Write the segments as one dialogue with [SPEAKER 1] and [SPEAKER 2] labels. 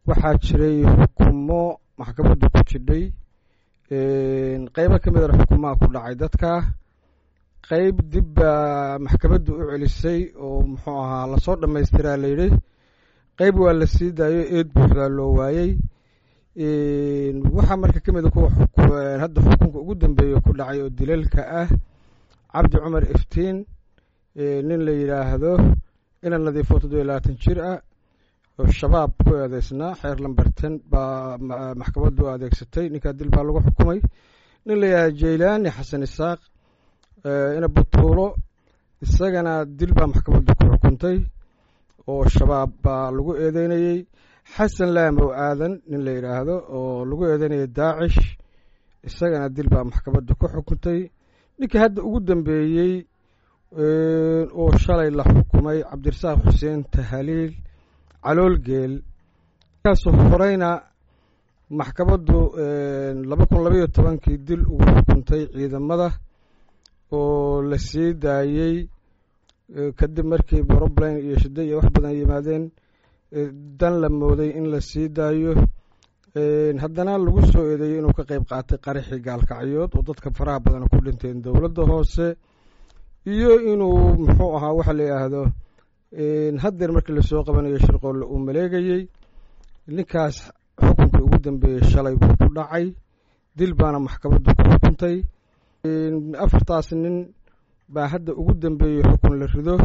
[SPEAKER 1] waxaa jiray xukumo maxkamaddu ku jidhay qeybo ka midana xukumaha ku dhacay dadka qeyb dib baa maxkamaddu u celisay oo muxuu ahaa lasoo dhamaystiraa layidhi qeyb waa la sii daayo eed buuxdaa loo waayey waxaa marka ka mida kuwa hadda xukunka ugu dambeeya ku dhacay oo dilalka ah cabdi cumar iftiin nin la yidhaahdo ina nadiifo toddobiyo labaatan jir ah oo shabaab ku eedeysnaa xeer lamberten baa maxkamaddu adeegsatay ninkaa dil baa lagu xukumay nin la yidhahdo jaylaani xasan isaaq ina butuulo isagana dil baa maxkamaddu ku xukuntay oo shabaab baa lagu eedeynayey xasan laamow aadan nin la yidhaahdo oo lagu eedeynayay daacish isagana dil baa maxkamaddu ku xukuntay ninkii hadda ugu dambeeyey oo shalay la xukumay cabdirasaaq xuseen tahaliil caloolgeel kaasoo horeyna maxkamaddu laba kun labaiyo tobankii dil ugu xukuntay ciidamada oo la sii daayey kadib markii brobline iyo shida iyo wax badan yimaadeen dan la mooday in la sii daayo haddana lagu soo eedeeyey inuu ka qeyb qaatay qaraxii gaalkacyood oo dadka faraha badan ku dhinteen dowladda hoose iyo inuu muxuu ahaa waxa la yidhaahdo haddeer markii lasoo qabanayo shirqoolle uu maleegayey ninkaas xukunkii ugu dambeeyey shalay buu ku dhacay dil baana maxkamaddu ku xukuntay afartaas nin baa hadda ugu dambeeyey xukun la rido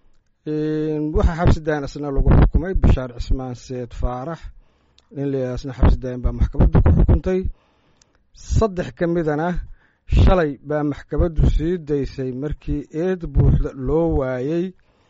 [SPEAKER 1] waxaa xabsi daayan isna lagu xukumay bishaar cismaan seed faarax nin layidhahdo isna xabsi daayan baa maxkamaddu ku xukuntay saddex ka midana shalay baa maxkamaddu sii daysay markii eed buuxda loo waayey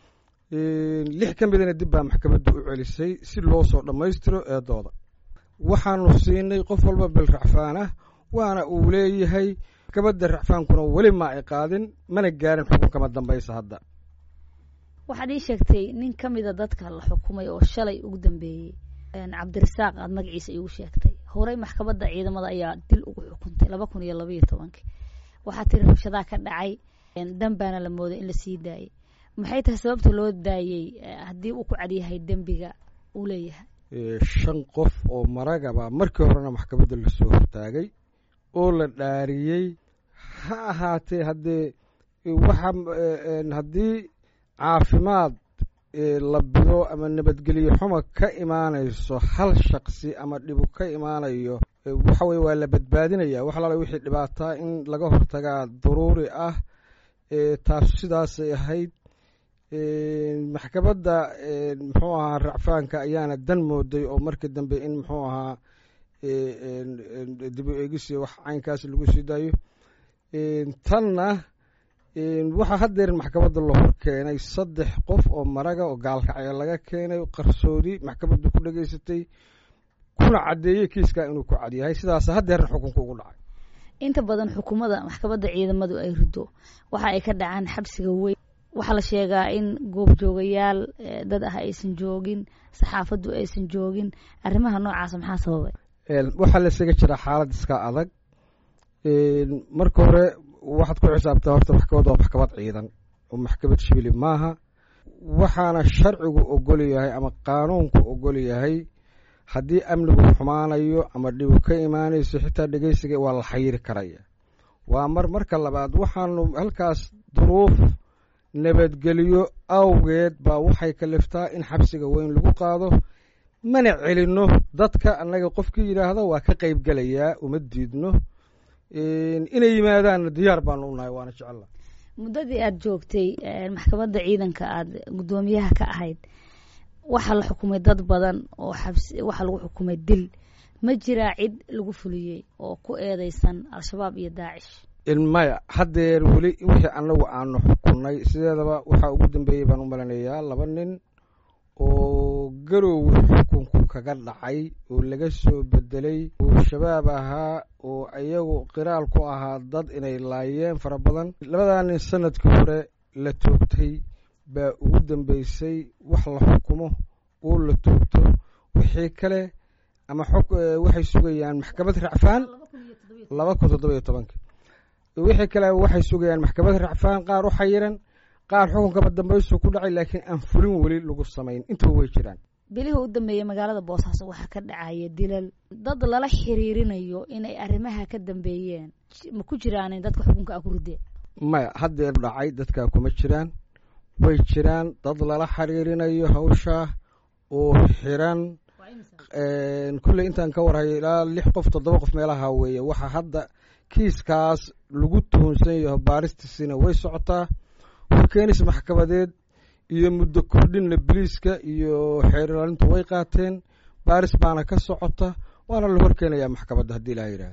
[SPEAKER 1] lix ka midana dib baa maxkamaddu u celisay si loo soo dhammaystiro eedooda waxaanu siinay qof walba bil racfaan ah waana uu leeyahay maxkamadda racfaankuna weli ma ay qaadin mana gaarin xukunkama dambaysa hadda
[SPEAKER 2] waxaad ii sheegtay nin ka mida dadka la xukumay oo shalay ugu dambeeyey cabdirasaaq aad magaciisa iigu sheegtay horey maxkamadda ciidamada ayaa dil ugu xukuntay laba kun iyo labaiyo tobankii waxaa tiri rabshadaa ka dhacay danbaana la mooday in la sii daayey maxay tahay sababta loo daayey haddii uu ku cadyahay dembiga uu leeyahay
[SPEAKER 1] shan qof oo maragaba markii horena maxkamadda lasoo hortaagay oo la dhaariyey ha ahaatee haddee waxa haddii caafimaad la bido ama nabadgelyo xuma ka imaanayso hal shaqsi ama dhibu ka imaanayo waxa weye waa la badbaadinaya wax alaala wixii dhibaataa in laga hortagaa daruuri ah taasu sidaasay ahayd maxkamadda muxuu ahaa racfaanka ayaana dan mooday oo markii dambe in muxuu ahaa dib u eegisiyo wax caynkaas lagu sii daayo tanna waxaa haddeer maxkamadda la hor keenay saddex qof oo maraga oo gaalkacyo laga keenay qarsoodi maxkamaddu ku dhegaysatay kuna caddeeyey kiiskaa inuu ku cadyahay sidaas haddeerna xukunka ugu dhacay
[SPEAKER 2] inta badan xukuumada maxkamadda ciidamadu ay rido waxa ay ka dhacaan xabsiga weyn waxaa la sheegaa in goobjoogayaal dad ah aysan joogin saxaafaddu aysan joogin arrimaha noocaasa maxaa sababay
[SPEAKER 1] waxaa la isaga jiraa xaalad iska adag marka hore waxaad ku xisaabtaa horta maxkamad waa maxkamad ciidan oo maxkamad shibili maaha waxaana sharcigu ogol yahay ama qaanuunku ogol yahay haddii amnigu xumaanayo ama dhibu ka imaanayso xitaa dhegeysiga waa la xayiri karaya waa mar marka labaad waxaanu halkaas duruuf nabadgelyo awgeed baa waxay kaliftaa in xabsiga weyn lagu qaado mana celinno dadka annaga qofkii yidhaahdo waa ka qeyb gelayaa uma diidno inay yimaadaanna diyaar baanu unahay waana jecella
[SPEAKER 2] muddadii aada joogtay maxkamadda ciidanka aada guddoomiyaha ka ahayd waxaa la xukumay dad badan oo xabsi waxaa lagu xukumay dil ma jiraa cid lagu fuliyey oo ku eedeysan al-shabaab iyo daacish
[SPEAKER 1] maya haddeer weli wixii annagu aanu xukunay sideedaba waxaa ugu dambeeyey baan u malanayaa laba nin oo garowga xukunku kaga dhacay oo laga soo bedelay oo shabaab ahaa oo iyagu qiraal ku ahaa dad inay laayeen fara badan labadaa nin sanadkii hore la toogtay baa ugu dambeysay wax la xukumo oo la toogto wixii kale ama xog waxay sugayaan maxkamad racfaan laba kun toddoba iyo tobankii wixii kale waxay sugayaan maxkamad racfaan qaar u xayiran qaar xukunkaba dambaysu ku dhacay laakiin aan fulin weli lagu samayn intuba way jiraan
[SPEAKER 2] bilihii u dambeeyey magaalada boosaaso waxaa ka dhacaya dilal dad lala xiriirinayo inay arrimaha ka dambeeyeen ma ku jiraan dadka xukunka a ku ridee
[SPEAKER 1] maya haddeer dhacay dadkaa kuma jiraan way jiraan dad lala xiriirinayo hawshaa oo xiran kulley intaan ka warhayo ilaa lix qof toddoba qof meelaha weeye waxaa hadda kiiskaas lagu tuhunsan yaho baaristiisina way socotaa horkeenis maxkamadeed iyo muddo kordhinna biliiska iyo xeer ilaalintu way qaateen baaris baana ka socota waana la horkeenayaa maxkamadda haddii ilaha yidhaha